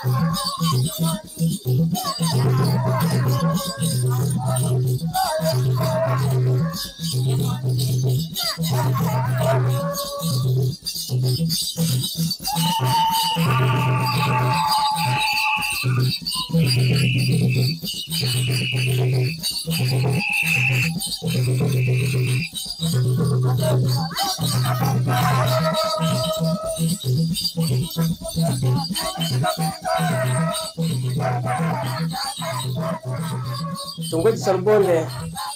Kitongoji cha Rubonde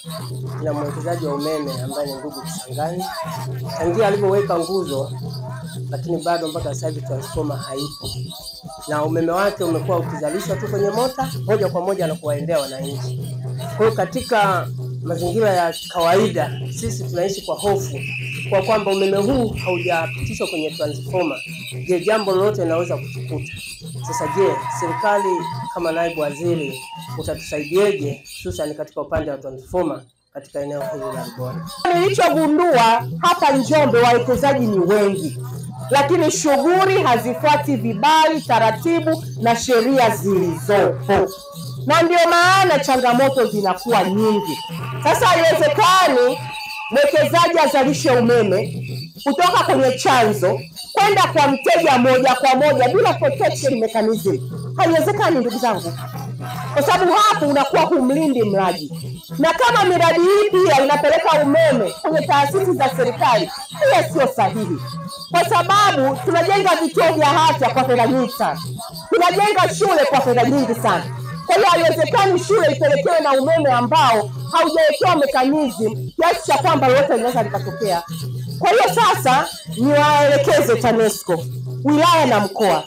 kina mwekezaji wa umeme ambaye ni ndugu Kisangani, tangia alivyoweka nguzo, lakini bado mpaka sasa hivi transformer haipo, na umeme wake umekuwa ukizalishwa tu kwenye mota moja kwa moja na kuwaendea wananchi. Kwa hiyo katika mazingira ya kawaida sisi tunaishi kwa hofu kwa kwamba umeme huu haujapitishwa kwenye transformer. Je, jambo lolote linaweza kutukuta? Sasa je, serikali kama naibu waziri utatusaidiaje, hususan katika upande wa transformer katika eneo hili la Rubonde? Nilichogundua hapa Njombe, wawekezaji ni wengi, lakini shughuli hazifuati vibali, taratibu na sheria zilizopo, na ndio maana changamoto zinakuwa nyingi. Sasa haiwezekani mwekezaji azalishe umeme kutoka kwenye chanzo kwenda kwa mteja moja kwa moja bila protection mechanism. Haiwezekani ndugu zangu, kwa sababu hapo unakuwa humlindi mlaji, na kama miradi hii pia inapeleka umeme kwenye taasisi za serikali, pia sio sahihi, kwa sababu tunajenga vituo vya afya kwa fedha nyingi sana, tunajenga shule kwa fedha nyingi sana. Kwa hiyo haiwezekani shule ipelekewe na umeme ambao haujawekewa mechanism kiasi cha kwamba lolote linaweza likatokea. Kwa hiyo sasa niwaelekeze TANESCO wilaya na mkoa,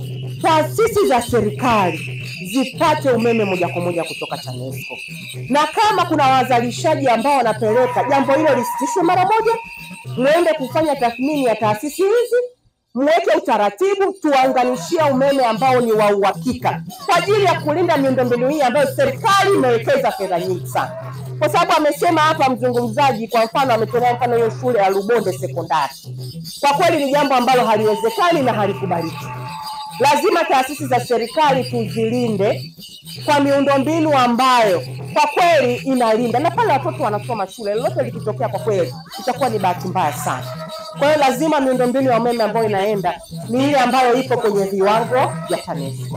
taasisi za serikali zipate umeme moja kwa moja kutoka TANESCO, na kama kuna wazalishaji ambao wanapeleka, jambo hilo lisitishwe mara moja, mwende kufanya tathmini ya taasisi hizi mweke utaratibu, tuwaunganishia umeme ambao ni wa uhakika kwa ajili ya kulinda miundombinu hii ambayo serikali imewekeza fedha nyingi sana, kwa sababu amesema hapa mzungumzaji, kwa mfano ametolea mfano hiyo shule ya Rubonde sekondari. Kwa kweli ni jambo ambalo haliwezekani na halikubaliki. Lazima taasisi za serikali tuzilinde kwa miundombinu ambayo kwa kweli inalinda, na pale watoto wanasoma shule, lolote likitokea, kwa kweli itakuwa ni bahati mbaya sana. Kwa hiyo lazima miundombinu ya umeme ambayo inaenda ni ile ambayo ipo kwenye viwango vya TANESCO.